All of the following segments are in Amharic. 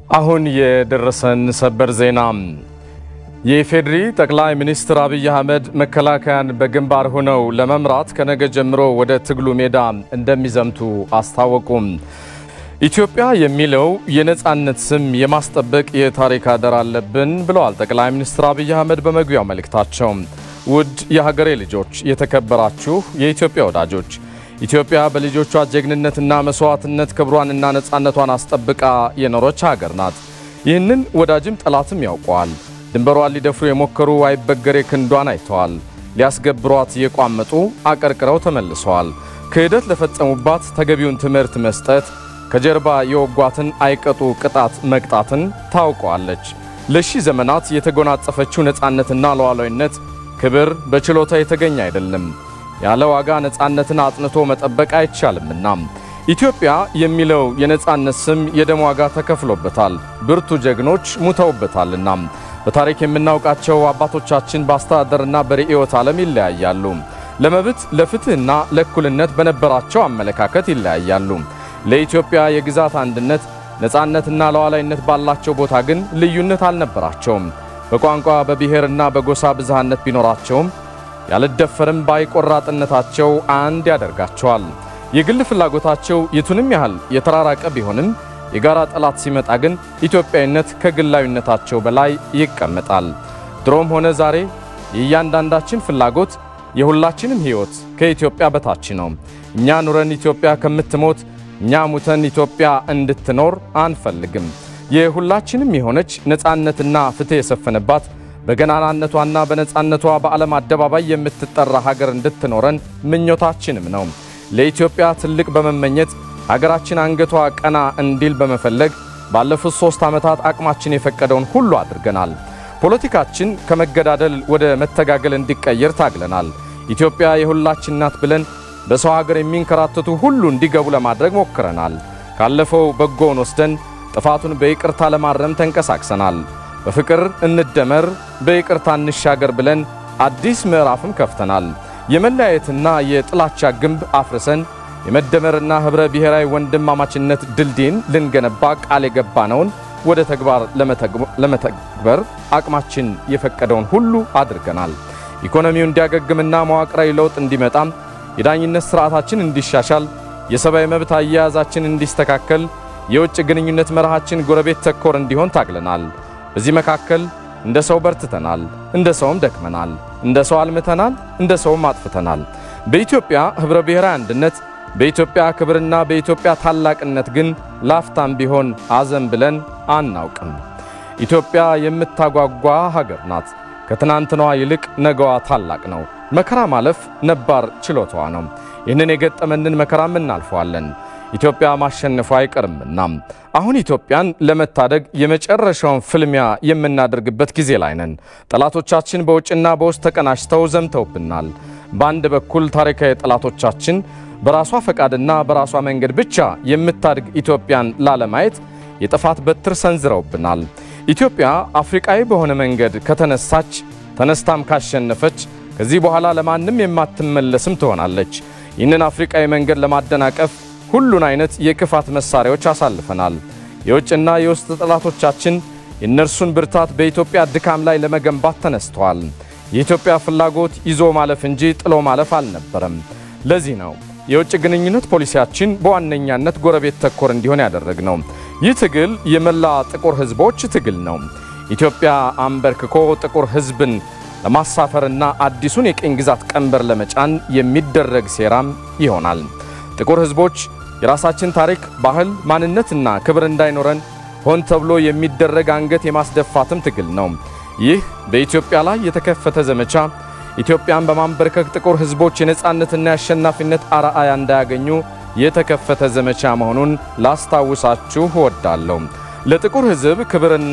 አሁን የደረሰን ሰበር ዜና የኢፌዴሪ ጠቅላይ ሚኒስትር አብይ አህመድ መከላከያን በግንባር ሆነው ለመምራት ከነገ ጀምሮ ወደ ትግሉ ሜዳ እንደሚዘምቱ አስታወቁም። ኢትዮጵያ የሚለው የነጻነት ስም የማስጠበቅ የታሪክ አደራ አለብን ብለዋል ጠቅላይ ሚኒስትር አብይ አህመድ በመግቢያው መልእክታቸው። ውድ የሀገሬ ልጆች፣ የተከበራችሁ የኢትዮጵያ ወዳጆች ኢትዮጵያ በልጆቿ ጀግንነትና መስዋዕትነት ክብሯንና ነጻነቷን አስጠብቃ የኖረች ሀገር ናት። ይህንን ወዳጅም ጠላትም ያውቀዋል። ድንበሯን ሊደፍሩ የሞከሩ አይበገሬ ክንዷን አይተዋል። ሊያስገብሯት የቋመጡ አቀርቅረው ተመልሰዋል። ክህደት ለፈጸሙባት ተገቢውን ትምህርት መስጠት፣ ከጀርባ የወጓትን አይቀጡ ቅጣት መቅጣትን ታውቀዋለች። ለሺህ ዘመናት የተጎናጸፈችው ነጻነትና ሉዓላዊነት ክብር በችሎታ የተገኘ አይደለም። ያለ ዋጋ ነጻነትን አጥንቶ መጠበቅ አይቻልምና ኢትዮጵያ የሚለው የነጻነት ስም የደም ዋጋ ተከፍሎበታል። ብርቱ ጀግኖች ሙተውበታልና በታሪክ የምናውቃቸው አባቶቻችን በአስተዳደርና በርዕዮተ ዓለም ይለያያሉ። ለመብት ለፍትህና ለእኩልነት በነበራቸው አመለካከት ይለያያሉ። ለኢትዮጵያ የግዛት አንድነት ነጻነትና ሉዓላዊነት ባላቸው ቦታ ግን ልዩነት አልነበራቸውም። በቋንቋ በብሔርና በጎሳ ብዝሃነት ቢኖራቸውም ያልደፈርም ባይቆራጥነታቸው አንድ ያደርጋቸዋል። የግል ፍላጎታቸው የቱንም ያህል የተራራቀ ቢሆንም የጋራ ጠላት ሲመጣ ግን ኢትዮጵያዊነት ከግላዊነታቸው በላይ ይቀመጣል። ድሮም ሆነ ዛሬ የእያንዳንዳችን ፍላጎት የሁላችንም ሕይወት ከኢትዮጵያ በታች ነው። እኛ ኑረን ኢትዮጵያ ከምትሞት እኛ ሙተን ኢትዮጵያ እንድትኖር አንፈልግም። የሁላችንም የሆነች ነጻነትና ፍትሕ የሰፈነባት በገናናነቷና በነጻነቷ በዓለም አደባባይ የምትጠራ ሀገር እንድትኖረን ምኞታችንም ነው። ለኢትዮጵያ ትልቅ በመመኘት ሀገራችን አንገቷ ቀና እንዲል በመፈለግ ባለፉት ሦስት ዓመታት አቅማችን የፈቀደውን ሁሉ አድርገናል። ፖለቲካችን ከመገዳደል ወደ መተጋገል እንዲቀየር ታግለናል። ኢትዮጵያ የሁላችን ናት ብለን በሰው ሀገር የሚንከራተቱ ሁሉ እንዲገቡ ለማድረግ ሞክረናል። ካለፈው በጎውን ወስደን ጥፋቱን በይቅርታ ለማረም ተንቀሳቅሰናል። በፍቅር እንደመር በይቅርታ እንሻገር ብለን አዲስ ምዕራፍም ከፍተናል። የመለያየትና የጥላቻ ግንብ አፍርሰን የመደመርና ኅብረ ብሔራዊ ወንድማማችነት ድልድይን ልንገነባ ቃል የገባነውን ወደ ተግባር ለመተግበር አቅማችን የፈቀደውን ሁሉ አድርገናል። ኢኮኖሚው እንዲያገግምና መዋቅራዊ ለውጥ እንዲመጣም የዳኝነት ሥርዓታችን እንዲሻሻል፣ የሰብአዊ መብት አያያዛችን እንዲስተካከል፣ የውጭ ግንኙነት መርሃችን ጎረቤት ተኮር እንዲሆን ታግለናል። በዚህ መካከል እንደ ሰው በርትተናል፣ እንደ ሰውም ደክመናል። እንደ ሰው አልምተናል፣ እንደ ሰውም አጥፍተናል። በኢትዮጵያ ኅብረ ብሔራዊ አንድነት፣ በኢትዮጵያ ክብርና በኢትዮጵያ ታላቅነት ግን ላፍታም ቢሆን አዘን ብለን አናውቅም። ኢትዮጵያ የምታጓጓ ሀገር ናት። ከትናንትናዋ ይልቅ ነገዋ ታላቅ ነው። መከራ ማለፍ ነባር ችሎታዋ ነው። ይህንን የገጠመንን መከራም እናልፈዋለን። ኢትዮጵያ ማሸነፉ አይቀርምና አሁን ኢትዮጵያን ለመታደግ የመጨረሻውን ፍልሚያ የምናደርግበት ጊዜ ላይ ነን። ጠላቶቻችን በውጭና በውስጥ ተቀናጅተው ዘምተውብናል። በአንድ በኩል ታሪካዊ ጠላቶቻችን በራሷ ፈቃድና በራሷ መንገድ ብቻ የምታድግ ኢትዮጵያን ላለማየት የጥፋት በትር ሰንዝረውብናል። ኢትዮጵያ አፍሪቃዊ በሆነ መንገድ ከተነሳች ተነስታም ካሸነፈች ከዚህ በኋላ ለማንም የማትመለስም ትሆናለች። ይህንን አፍሪቃዊ መንገድ ለማደናቀፍ ሁሉን አይነት የክፋት መሳሪያዎች አሳልፈናል። የውጭና የውስጥ ጠላቶቻችን የእነርሱን ብርታት በኢትዮጵያ ድካም ላይ ለመገንባት ተነስተዋል። የኢትዮጵያ ፍላጎት ይዞ ማለፍ እንጂ ጥሎ ማለፍ አልነበረም። ለዚህ ነው የውጭ ግንኙነት ፖሊሲያችን በዋነኛነት ጎረቤት ተኮር እንዲሆን ያደረግነው። ይህ ትግል የመላ ጥቁር ሕዝቦች ትግል ነው። ኢትዮጵያ አንበርክኮ ጥቁር ሕዝብን ለማሳፈርና አዲሱን የቅኝ ግዛት ቀንበር ለመጫን የሚደረግ ሴራም ይሆናል። ጥቁር ሕዝቦች የራሳችን ታሪክ፣ ባህል፣ ማንነትና ክብር እንዳይኖረን ሆን ተብሎ የሚደረግ አንገት የማስደፋትም ትግል ነው። ይህ በኢትዮጵያ ላይ የተከፈተ ዘመቻ ኢትዮጵያን በማንበርከክ ጥቁር ሕዝቦች የነጻነትና የአሸናፊነት አርአያ እንዳያገኙ የተከፈተ ዘመቻ መሆኑን ላስታውሳችሁ እወዳለሁ። ለጥቁር ሕዝብ ክብርና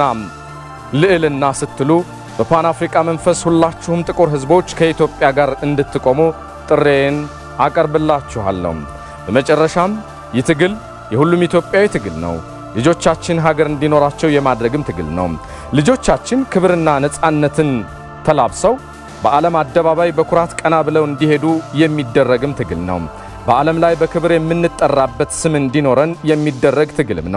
ልዕልና ስትሉ በፓን አፍሪካ መንፈስ ሁላችሁም ጥቁር ሕዝቦች ከኢትዮጵያ ጋር እንድትቆሙ ጥሬን አቀርብላችኋለሁ። በመጨረሻም ይህ ትግል የሁሉም ኢትዮጵያዊ ትግል ነው። ልጆቻችን ሀገር እንዲኖራቸው የማድረግም ትግል ነው። ልጆቻችን ክብርና ነጻነትን ተላብሰው በዓለም አደባባይ በኩራት ቀና ብለው እንዲሄዱ የሚደረግም ትግል ነው። በዓለም ላይ በክብር የምንጠራበት ስም እንዲኖረን የሚደረግ ትግልም ነው።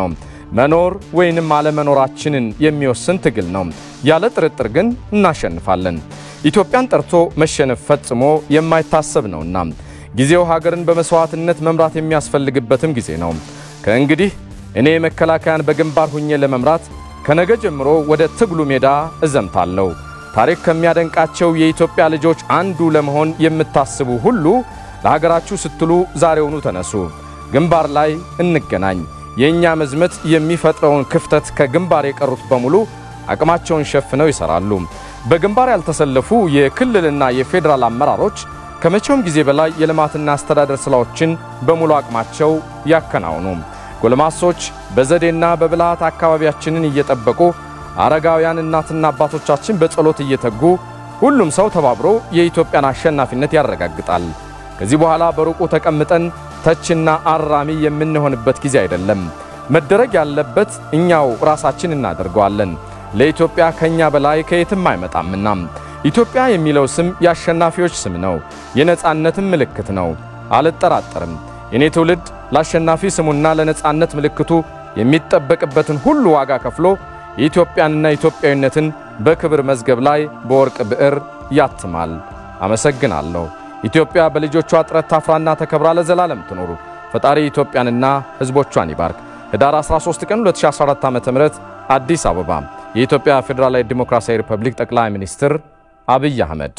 መኖር ወይንም አለመኖራችንን የሚወስን ትግል ነው። ያለ ጥርጥር ግን እናሸንፋለን። ኢትዮጵያን ጠርቶ መሸነፍ ፈጽሞ የማይታሰብ ነውና ጊዜው ሀገርን በመስዋዕትነት መምራት የሚያስፈልግበትም ጊዜ ነው። ከእንግዲህ እኔ መከላከያን በግንባር ሁኜ ለመምራት ከነገ ጀምሮ ወደ ትግሉ ሜዳ እዘምታለሁ። ታሪክ ከሚያደንቃቸው የኢትዮጵያ ልጆች አንዱ ለመሆን የምታስቡ ሁሉ ለሀገራችሁ ስትሉ ዛሬውኑ ተነሱ። ግንባር ላይ እንገናኝ። የእኛ መዝመት የሚፈጥረውን ክፍተት ከግንባር የቀሩት በሙሉ አቅማቸውን ሸፍነው ይሰራሉ። በግንባር ያልተሰለፉ የክልልና የፌዴራል አመራሮች ከመቼውም ጊዜ በላይ የልማትና አስተዳደር ስራዎችን በሙሉ አቅማቸው ያከናውኑ። ጎልማሶች በዘዴና በብልሃት አካባቢያችንን እየጠበቁ አረጋውያን እናትና አባቶቻችን በጸሎት እየተጉ ሁሉም ሰው ተባብሮ የኢትዮጵያን አሸናፊነት ያረጋግጣል። ከዚህ በኋላ በሩቁ ተቀምጠን ተችና አራሚ የምንሆንበት ጊዜ አይደለም። መደረግ ያለበት እኛው ራሳችን እናደርገዋለን። ለኢትዮጵያ ከኛ በላይ ከየትም አይመጣምና ኢትዮጵያ የሚለው ስም የአሸናፊዎች ስም ነው፣ የነጻነትም ምልክት ነው። አልጠራጠርም። የኔ ትውልድ ለአሸናፊ ስሙና ለነጻነት ምልክቱ የሚጠበቅበትን ሁሉ ዋጋ ከፍሎ የኢትዮጵያንና ኢትዮጵያዊነትን በክብር መዝገብ ላይ በወርቅ ብዕር ያትማል። አመሰግናለሁ። ኢትዮጵያ በልጆቿ ጥረት ታፍራና ተከብራ ለዘላለም ትኖሩ። ፈጣሪ ኢትዮጵያንና ሕዝቦቿን ይባርክ። ህዳር 13 ቀን 2014 ዓ.ም አዲስ አበባ የኢትዮጵያ ፌዴራላዊ ዲሞክራሲያዊ ሪፐብሊክ ጠቅላይ ሚኒስትር አብይ አህመድ።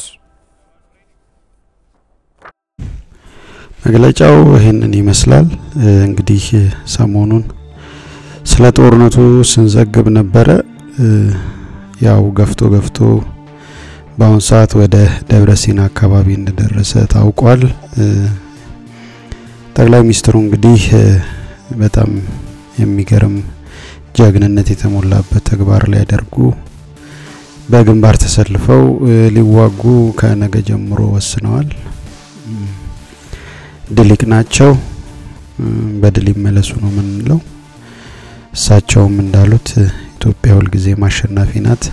መግለጫው ይህንን ይመስላል። እንግዲህ ሰሞኑን ስለ ጦርነቱ ስንዘግብ ነበረ። ያው ገፍቶ ገፍቶ በአሁኑ ሰዓት ወደ ደብረ ሲና አካባቢ እንደደረሰ ታውቋል። ጠቅላይ ሚኒስትሩ እንግዲህ በጣም የሚገርም ጀግንነት የተሞላበት ተግባር ሊያደርጉ በግንባር ተሰልፈው ሊዋጉ ከነገ ጀምሮ ወስነዋል። ድሊቅ ናቸው። በድል ይመለሱ ነው የምንለው። እሳቸውም እንዳሉት ኢትዮጵያ ሁልጊዜም አሸናፊ ናት።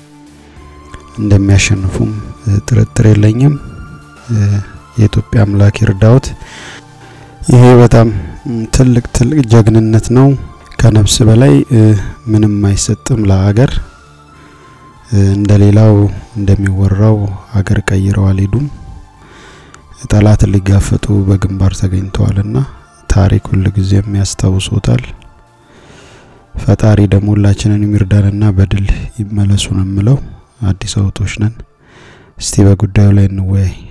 እንደሚያሸንፉም ጥርጥር የለኝም። የኢትዮጵያ አምላክ ይርዳዎት። ይሄ በጣም ትልቅ ትልቅ ጀግንነት ነው። ከነፍስ በላይ ምንም አይሰጥም ለሀገር። እንደሌላው እንደሚወራው ሀገር ቀይረው አልሄዱም። ጠላት ሊጋፈጡ በግንባር ተገኝተዋልና ታሪክ ሁል ጊዜም ያስታውሶታል። ፈጣሪ ደግሞ ሁላችንን የሚርዳንና በድል ይመለሱ ነው የምለው። አዲስ አበቦች ነን። እስቲ በጉዳዩ ላይ እንወያይ።